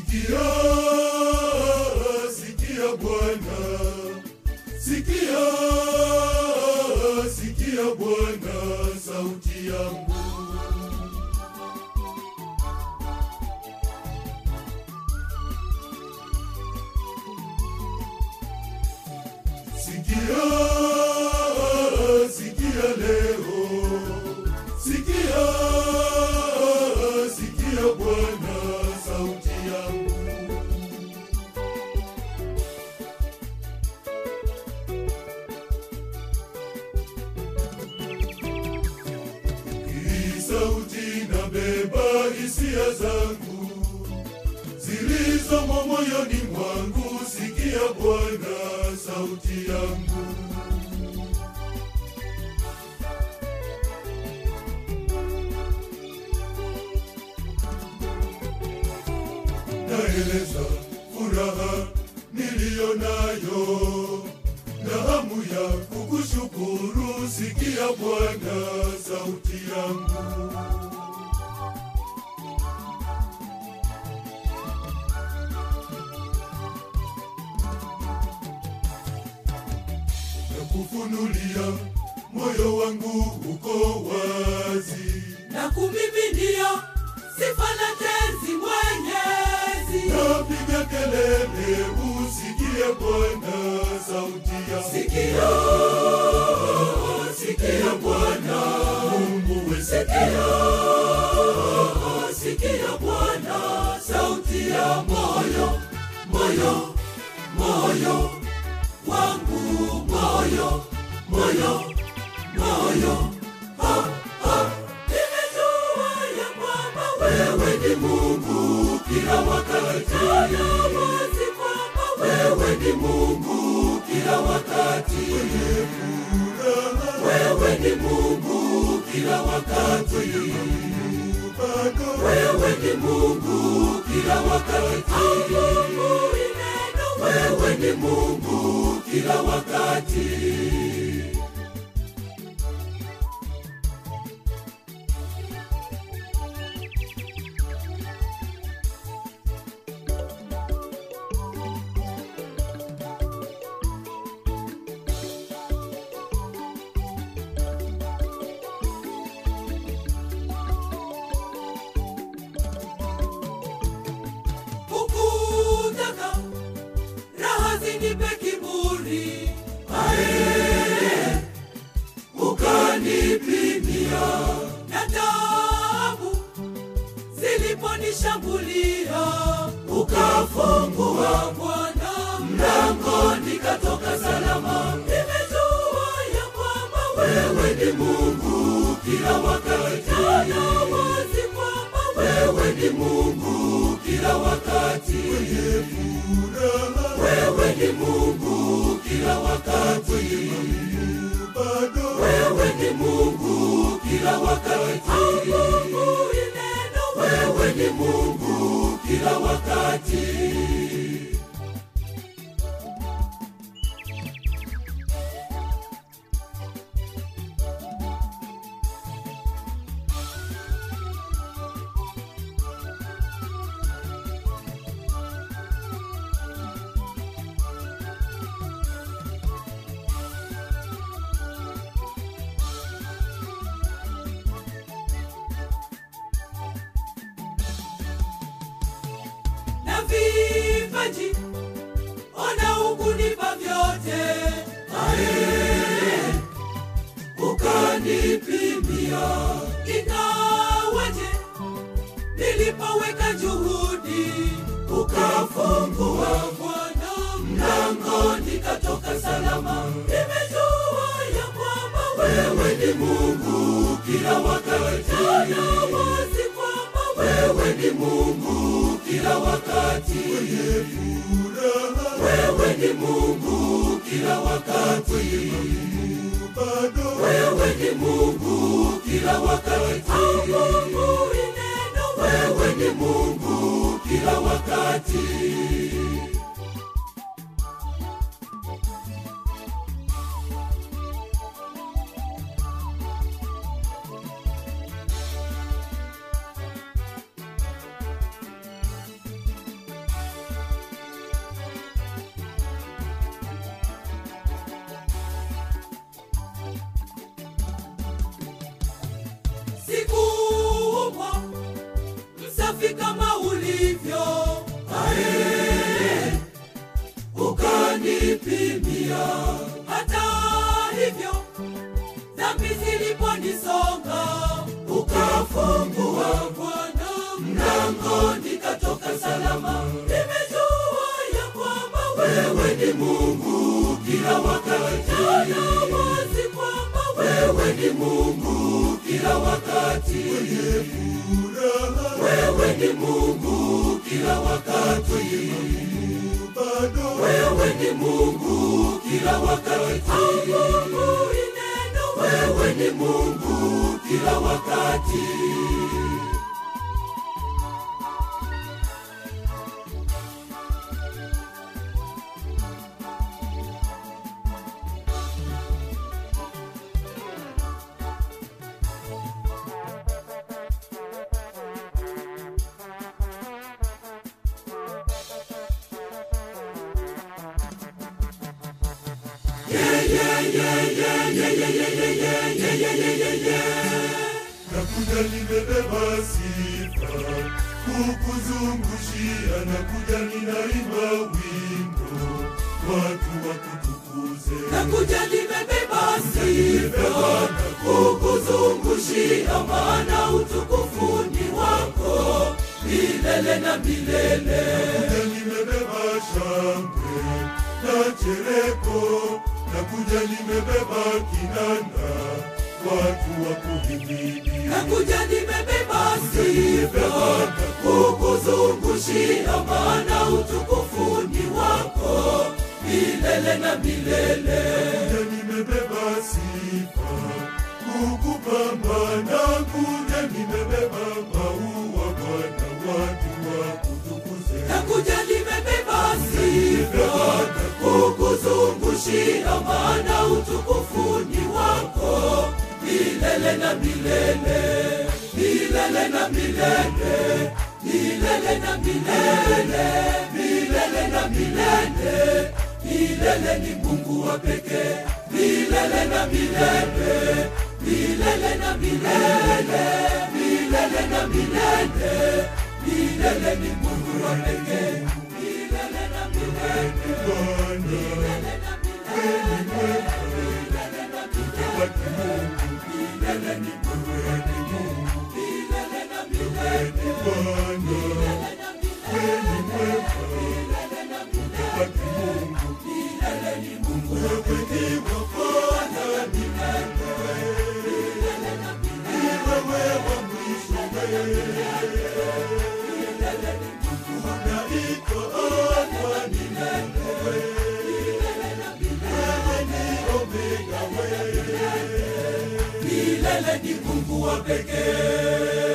Sikia, sikia Bwana, sikia, sikia Bwana sauti yangu. Sikia, sikia leo, sikia, sikia Bwana sauti yangu. Hii sauti nabeba hisia zangu zilizomo moyoni mwangu. Sikia Bwana sauti yangu. Naeleza furaha niliyo nayo na hamu ya kukushukuru. Sikia Bwana sauti yangu. na kufunulia moyo wangu uko wazi, na kumiminia sifa na tenzi Mwenyezi. napiga kelele, usikie Bwana sauti ya Sikia, sikia Bwana, Mungu we, sikia, sikia Bwana, sauti ya moyo, moyo, moyo wangu, moyo, moyo, moyo. Ha, ha. Nimejua ya kwamba wewe ni Mungu kila wakati, na wazi kwamba wewe ni Mungu kila wakati. Wewe ni Mungu kila wakati. bado Wewe ni Mungu kila wakati. Asubuhi neno, wewe ni Mungu kila wakati. Hukutaka raha zinipe kiburi, ae, ukanipimia na taabu ziliponishambulia, ukafungua Bwana mlango, nikatoka salama. Nimejua ya kwamba wewe ni Mungu kila wakati, na wazi kwamba wewe ni Mungu kila wakati. furaha, Wewe ni Mungu kila wakati. bado Wewe ni Mungu kila wakati. Asubuhi neno, wewe ni Mungu kila wakati. na vipaji ona ukunipa vyote ae ukanipimia ingawaje nilipoweka juhudi ukafungua Bwana mlango nikatoka salama nimejua ya kwamba wewe ni Mungu kila wakati na wazi kwamba wewe ni Mungu kila wakati furaha, wewe ni Mungu kila wakati bado wewe ni Mungu kila wakati asubuhi neno wewe ni Mungu kila wakati kafungua Bwana mlango nikatoka salama. Nimejua ya kwamba wewe ni Mungu kila wakati, na wazi kwamba wewe ni Mungu kila wakati. Wewe ni Mungu kila wakati, bado wewe ni Mungu kila wakati. Mungu ni neno, wewe ni Mungu kila wakati. nakuja nimebeba sifa kukuzungushia nakuja ninaimba wimbo watu wakutukuze nakuja nimebeba sifa kukuzungushia, maana utukufu ni wako milele na milele. nakuja nimebeba shangwe na chereko nakuja nimebeba kinanda watu wakuhimidi Nakuja nimebeba sifa kukuzungushia, maana utukufu ni wako milele na milele. Kuja nimebeba sifa kukupamba na kuja nimebeba maua Bwana watu wakutukuze Nakuja nimebeba sifa kukuzungushia, maana utukufu ni wako milele na milele, milele na milele, milele na milele, milele na milele. Milele ni Mungu wa pekee, milele na milele, milele na milele, milele na milele. Milele ni Mungu wa pekee, milele na milele, Bwana milele na milele, milele na milele. wa kimungu Milele ni Mungu wa Mungu, milele na milele, Bwana milele na milele, milele na milele. wa kimungu Milele ni Mungu wa wewe ni wa kwanza ni milele na milele, wewe wa mwisho wewe milele ni Mungu wa unaitwa Alfa ni wewe milele na milele. wewe ni Omega wewe Milele ni Mungu wa pekee.